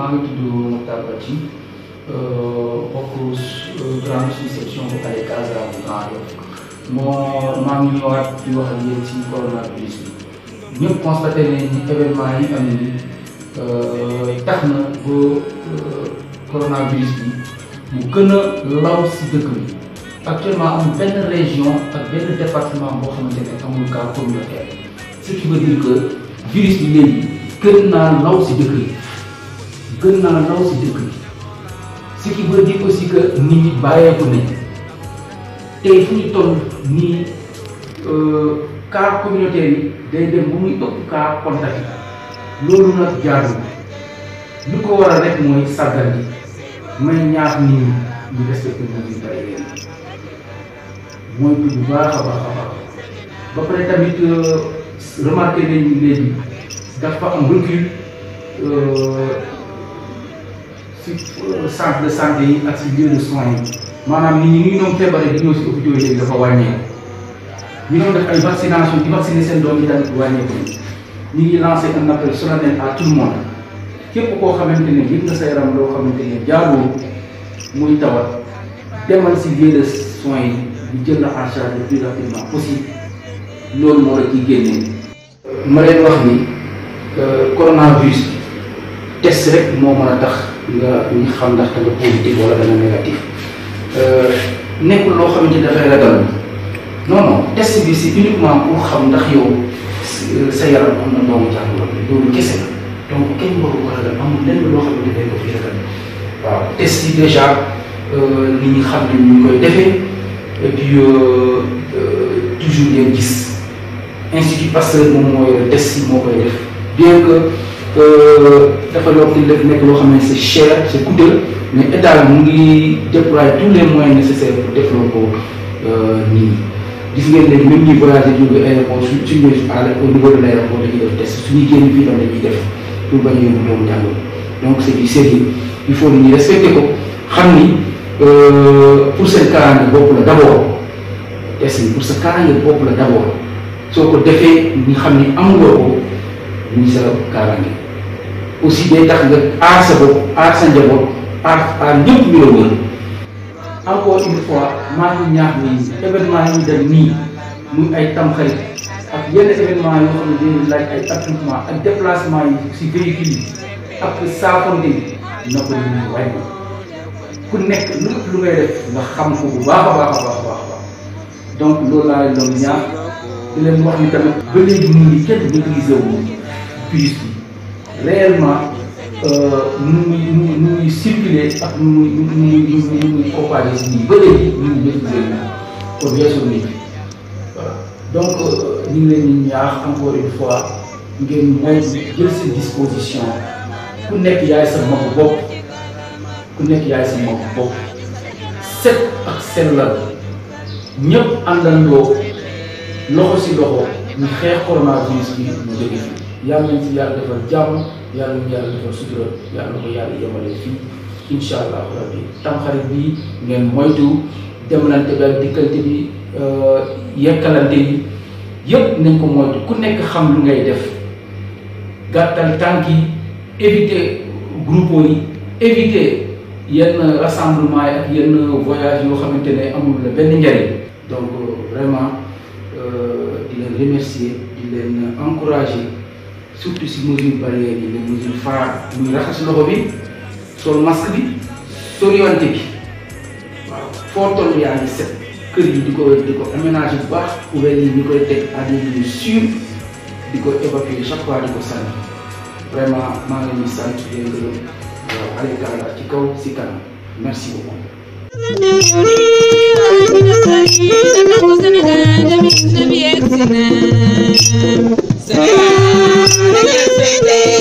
maa ngi tudd Mokhtar Badji bokk grande section bu Kale Casa bu Grand Yoff moo maa ngi ñëwaat di wax ak yéen ci coronavirus bi ñëpp constaté nañ ni événement yi am ni tax na ba coronavirus bi mu gën a law si dëkk bi actuellement amul benn région ak benn département boo xamante ne amul cas communautaire ce qui veut dire que virus bi léegi gën naa law si dëkk yi gën naa law si dëkk yi ce qui veut dire aussi que nit ñi bàyyeeku nañ tey fu ñu toll nii cas communautaire yi day dem bu muy ëpp cas contact yi loolu nag jaarul lu ko waral rek mooy sàggan bi may ñaax nit ñi ñu respecté mesures barrières yi mooy bu baax a baax a baax ba pare tamit remarqué nañu léegi dafa am recul si centre de santé yi ak si lieu de soins yi maanaam nit ñi ñu doon feebaree di ñëw si hôpitaux yi léegi dafa wàññeeku ñu doon def ay vaccination di vacciner seen doom yi tamit wàññeeku ñu ngi lancé un appel solennel à tout le monde képp koo xamante ne yëg nga sa yaram loo xamante ne jaaroo muy tawat demal si lieu de soins yi ñu jël la en charge le plus rapidement possible loolu moo la ciy génnee. ma leen wax ni coronavirus test rek moo mën a tax nga ñu xam ndax da nga positif wala da nga négatif nekkul loo xamante ni dafay ragal non non test bi c'est uniquement pour xam ndax yow sa yaram am na doomu jàngoro loolu kese la donc kenn waru ko ragal amul lenn loo xamante dañ ko fi ragal waaw test yi déjà nit ñi xam ne ñu ngi koy defee et puis toujours ngeen gis institut Pasteur moom moo yore test yi moo koy def bien que dafa doon di def nekk loo xam ne c'est cher c'est coûteux mais état mu ngi déployer tous les moyens nécessaires pour defloo ko nit ñi gis ngeen léegi même ñuy voyager jóge aéroport su su ñëwee au niveau de l'aéroport dañuy def test suñuy génn fii tam dañuy def pour bañ a yóbbu doomu jàngoro donc c'est du sérieux il faut nit ñi respecter ko xam ni pour seen kaaraange bopp la d'abord test bi pour sa kaaraange bopp la d'abord soo ko defee ñu xam ni amuloo ko muy sa kaaraange aussi day tax nga aar sa bopp aar sa njaboot aar aar ñëpp ñu la wër encore une fois maa ngi ñaax ni événement yi ñu dem nii muy ay tamxarit ak yenn événement yoo xam ne dañuy laaj ay attroupement ak déplacement yi si véhicule yi ak saafonte yi na ko ñu wàññi ku nekk lu lu ngay def nga xam ko bu baax a baax a baax a baax donc loolu laa leen doon ñaax di leen wax ni tamit ba léegi mu ngi kenn maîtriser wu virus bi réellement nu muy nu muy nu muy circuler ak nu muy nu muy nu muy nu muy propagé si nii ba léegi ñu ngi maîtriser wu kon weesu nit voilà donc ñu ngi leen di ñaax encore une fois ngeen mooy jël seen disposition ku nekk yaay sa mbokk bopp ku nekk yaay sa mbokk bopp set ak sellal ñëpp àndandoo loxo si loxo ñu xeex coronavirus bi mu jóge fi yàlla nañ ci yàlla defal jàmm yàlla nañ yàlla defal sutura yàlla na ko yàlla yemale fii incha allah rabbi tamxarit bi ngeen moytu demlante bi ak dikkante bi yekkalante yi yëpp nañ ko moytu ku nekk xam lu ngay def gàttal tànk yi éviter groupe yi éviter yenn rassemblement yi ak yenn voyage yoo xamante ne amul la benn njariñ donc vraiment di leen remercier di leen encourager surtout si mesures barrières yi les mesures phares muy raxas loxo bi sol masque bi soriwante bi waaw foo toll yaa ngi set kër yi di ko di ko aménager bu baax poubelle yi ñu koy teg à des lieux sûrs di ko évacuer chaque fois di ko sànni vraiment maa ngi leen di sant di leen gërëm waaw Allez Kalla ci kaw si kanam merci beaucoup. Sénégal